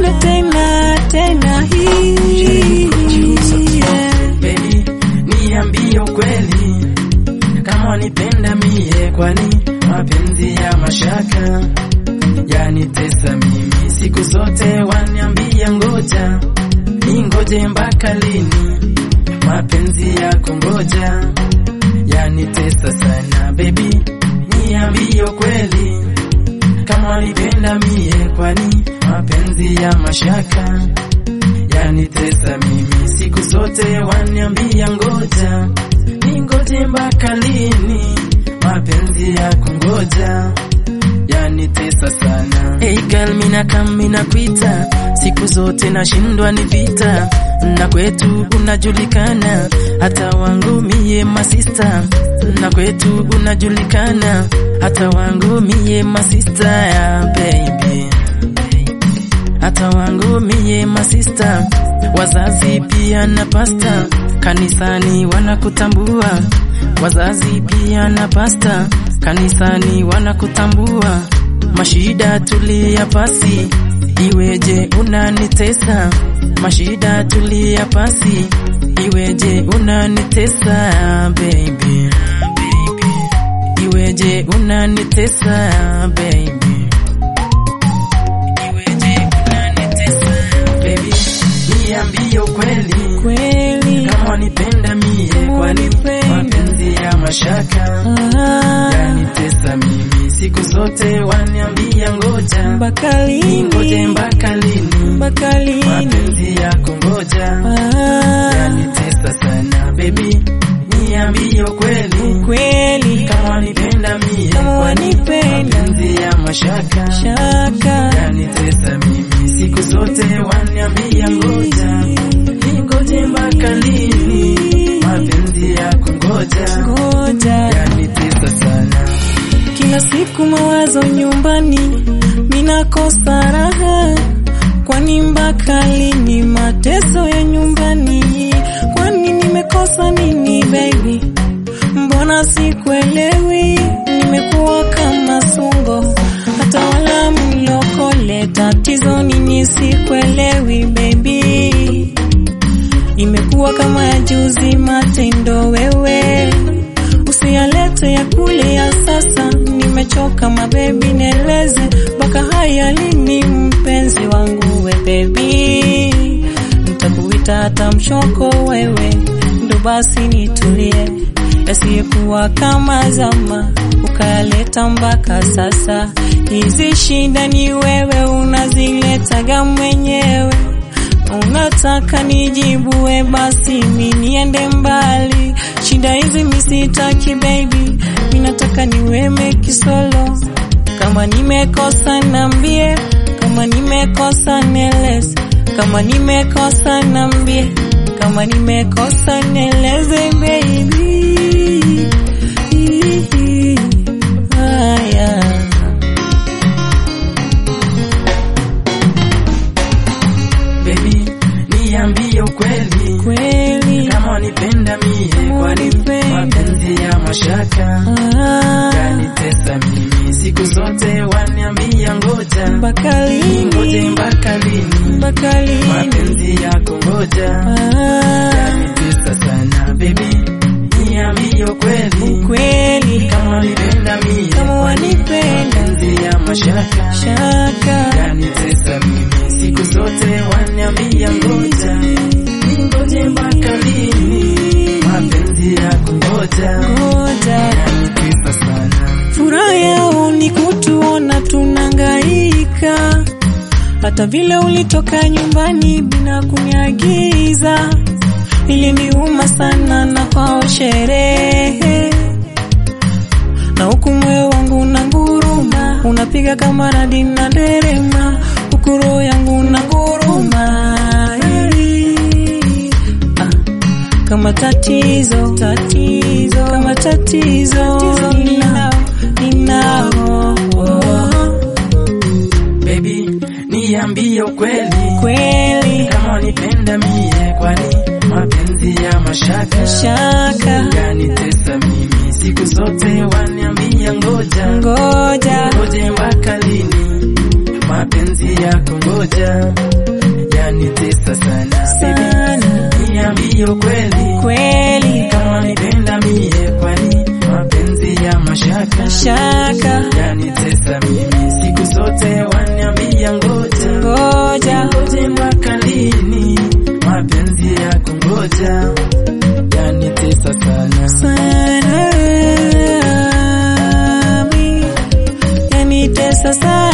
tena tena hii yeah. Baby, niambie ukweli kama wanipenda mie, kwani mapenzi ya mashaka yanitesa mimi siku zote, waniambia ngoja ningoje mpaka lini? Mapenzi yako ngoja yanitesa sana. Baby, niambie ukweli kama wanipenda mie, kwani mapenzi ya mashaka yanitesa mimi siku zote, waniambia ngoja ningoje mpaka lini? Mapenzi yako ngoja yanitesa sana. Hey girl, mina kam mina kwita siku zote nashindwa ni vita na kwetu unajulikana, hata wangu mie masista na kwetu unajulikana, hata wangu mie masista ya baby hata wangu mie masista, wazazi pia na pasta kanisani wanakutambua, wazazi pia na pasta kanisani wanakutambua. Mashida tulia pasi, iweje unanitesa? Mashida tulia pasi, iweje unanitesa baby, iweje unanitesa baby Baby, niambie ukweli kweli kama wanipenda mie, kwani Wanipenda. mapenzi ya mashaka Ah, yanitesa mimi siku zote, waniambia ngoja mpaka ningoje lini mpaka lini? mpaka lini Mapenzi yako ngoja Ah, yanitesa sana. Baby, niambie ukweli kweli kama wanipenda mie, Kama kwani wanipenda. mapenzi ya mashaka shaka yanitesa mimi siku zote, waniambia ngoja ningoje mpaka lini? Mapenzi yako ngoja ngoja yanitesa sana. kila siku mawazo nyumbani, minakosa raha. Kwani mpaka lini mateso ya nyumbani? Kwani nimekosa nini baby? Mbona sikuelewi? Nimekuwa kama sungo, hata wala mlokole. Tatizo nini? Sikuelewi baby imekuwa kama ya juzi matendo wewe usiyalete ya kule ya sasa nimechoka mabebi neleze mpaka haya lini mpenzi wangu we bebi nitakuita hata mchoko wewe ndo basi nitulie yasiyekuwa kama zama ukayaleta mpaka sasa hizi shida ni wewe unaziletaga mwenyewe Unataka nijibue basi mi niende mbali. Shida hizi misitaki baby, mi nataka niweme kisolo. Kama nimekosa nambie, kama nimekosa nieleze, kama nimekosa nambie, kama nimekosa nieleze baby. Haya. Baby, niambie ukweli Kweli kama wanipenda mie, kwani wanipenda. mapenzi ya mashaka Ah, yanitesa mimi siku zote, waniambia ngoja mpaka ningoje lini? mpaka lini? Mpaka lini? Mapenzi yako ngoja Ah, yanitesa sana. Baby, niambie ukweli kweli kama wanipenda mie, kama wanipenda mapenzi ya mashaka shaka yanitesa mimi siku zote, waniambia ngoja ningoje mpaka lini? Mapenzi yako ngoja ngoja yanitesa sana. furaha yao ni kutuona tunangaika, hata vile ulitoka nyumbani bila kuniagiza, iliniuma sana na kwao sherehe na huku moyo wangu na nguruma, unapiga kama radi na nderema, huku roho yangu na nguruma Ah, kama tatizo tatizo kama tatizo ninao ninao Baby, niambie ukweli kweli kama wanipenda mie, kwani mapenzi ya mashaka shaka yanitesa mimi siku zote, waniambia ngoja ngoja ngoje mpaka lini? Mapenzi yako ngoja yanitesa sana sana niambie ukweli kweli kama nipenda mie kwani mapenzi ya mashaka shaka yanitesa mimi siku zote waniambia ngoja ngoja ngoje mpaka lini mapenzi yako ngoja yanitesa sana sana mi yanitesa sana